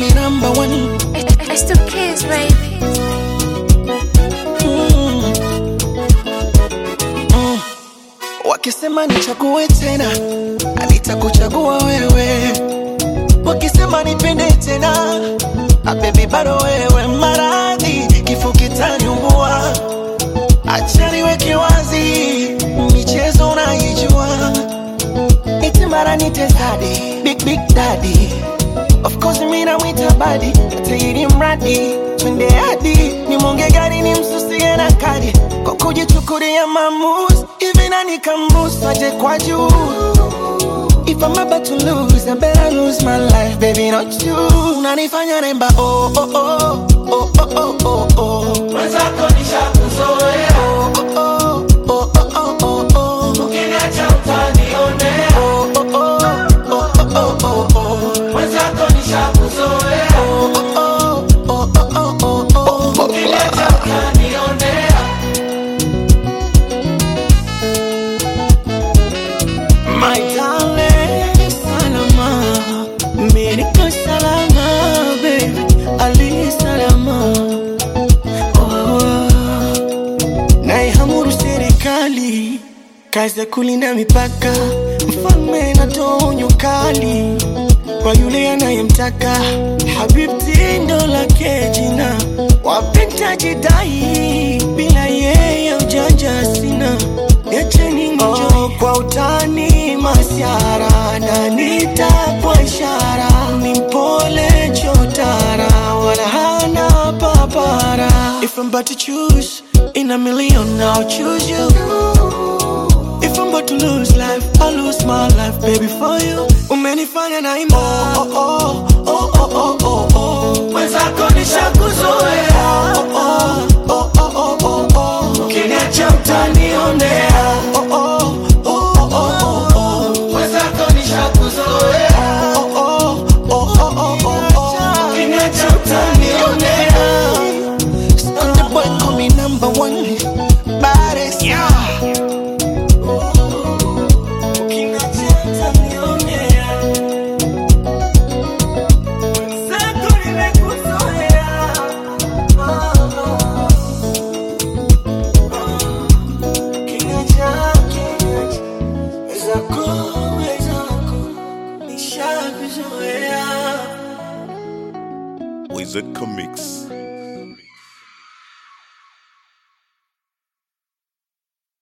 number one. It's the kids, baby. Mm. Mm. Wakisema nichague tena, nitakuchagua wewe. Wakisema nipende tena, ah, baby bado wewe. Maradhi kifo kitaniumbua, acha niweke wazi, michezo unaijua, iti mara nite daddy, big big daddy Of course mimi namwita badi tairi mradi twende hadi nimonge gari ni msusie na kadi kwa kujichukulia maamuzi hivi nani kambusaje kwa juu If I'm about to lose, I better lose my life, baby, not you. Unanifanya nemba, oh, oh, oh, oh, oh, oh, oh, oh. Mwenzako nishakuzoea, Oh, oh, oh, oh, oh, oh, oh. ukiniacha utanionea. Oh, oh, oh, oh, oh, oh, oh, oh. Mwenzako nishakuzoea, Oh, oh, oh, oh, oh, oh, oh. ukiniacha utanionea. My darling, salama, mimi niko salama, baby, ali salama. Oh, naihamuru serikali, kazi ya kulinda mipaka, mfalme natoa onyo kali kwa yule anayemtaka. Habibti ndo lake jina, wapenda jidai, bila yeye ujanja sina. Niacheni nijo kwa utani masiara na nitapwa ishara ni mpole chotara wala hana papara If I'm about to choose in a million I'll choose you If I'm about to lose life I'll lose my life baby for you Umenifanya na ima oh, oh, oh, oh, oh, oh, oh. Mwenzako nishakuzoea, Oh, oh, oh, oh, oh, oh, oh. ukiniacha utanionea. Oh, oh, oh, oh, oh, oh. Mwenzako nishakuzoea, Oh, oh, oh, oh, oh, oh, oh. ukiniacha utanionea. Sunday boy call me number one. Baddest. Ukiniacha utanionea. Mwenzako nimekuzoea. Ukiniacha, ukiniacha. Mwenzako, mwenzako, nishakuzoea. Wizard Comics.